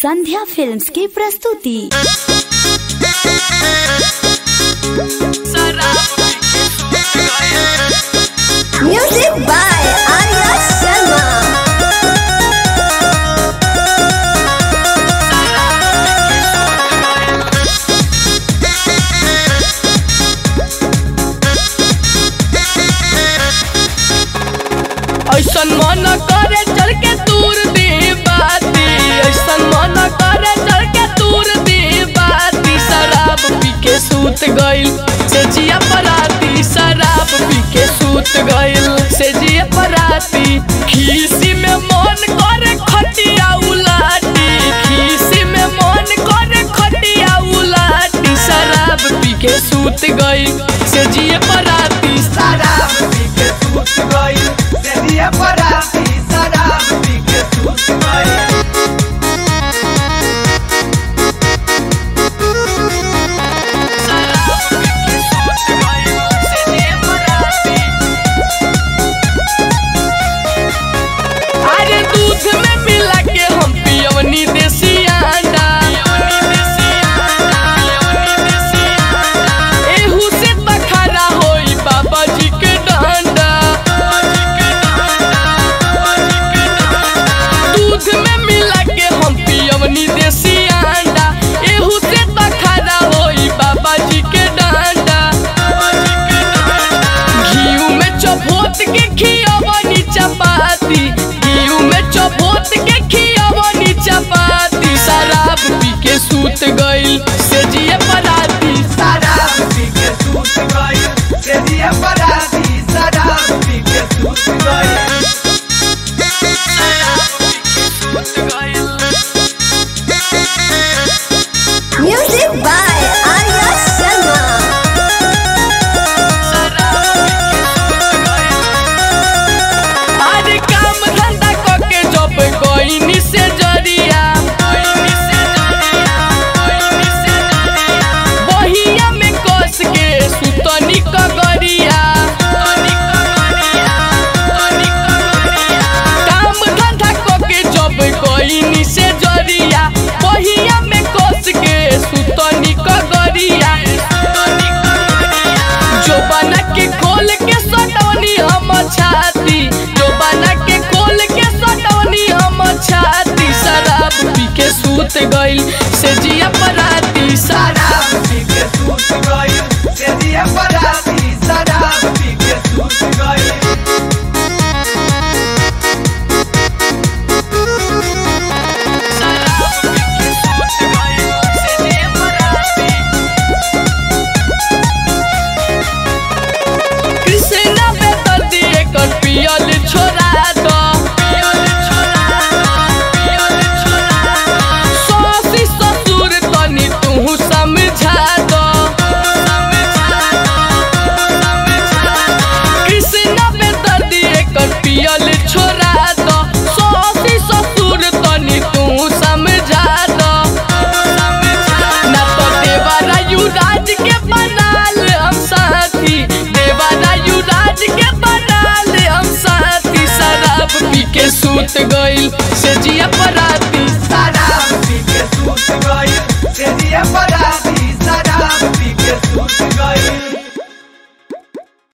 संध्या films की प्रस्तुति Music by Arya Sharma. ऐसन मन करे चल के दूर दे बाती ऐसन मन करे चल के दूर दे बाती शराब पी के सूत गइल से जिया पराती शराब पी के सूत गइल से जिया पराती खीसी में मन करे खटिया उलाटी खीसी में मन करे खटिया उलाटी शराब पी के सूत गइल से जिया पराती शराब पी के सूत गइल सेदिया पराती शराब पी के सूत गइल अरे दूध में मिला के हम पियवनी देसी अंडा एहू से तखरा होई बाबा जी के डंडा दूध में मिला के हम पियवनी देसी अंडा एहू से तखरा होई बाबा जी के डंडा घीऊ में चपोत के खियवनी चपाती घीऊ में चपोत के खियवनी चपाती शराब पी के सूत गइल से जिए पराती शराब पी के सूत गइल सेदिया पराती शराब पी के सूत गइल Music by Arya Sharma. अरे काम धंधा करके जब गइनी से जरिया बहिया में कस के सुतनी कगरिया काम धंधा करके जब गइनी से जरिया बहिया में कस के सुतनी कगरिया जो बना के खोल के सटौनी हम छाती जो बना के खोल के सटौनी हम छाती शराब पी के सूत गइल से जिया पराती शराब शराब पी के सूत गइल सेदिया पराती शराब पी के सूत गइल कृष्णा बेतर दिए कर पियल छोड़ा दो सासी ससुर तनी तू समझा दो कृष्णा बेतर दिए कर पियल छोड़ा दो सासी ससुर तनी तू समझा दो ना तो देवारा युवराज के बनाल हम साथी देवारा युवराज के बनाल हम साथी शराब पी के सूत गइल से जिया पराती शराब पी के सूत गइल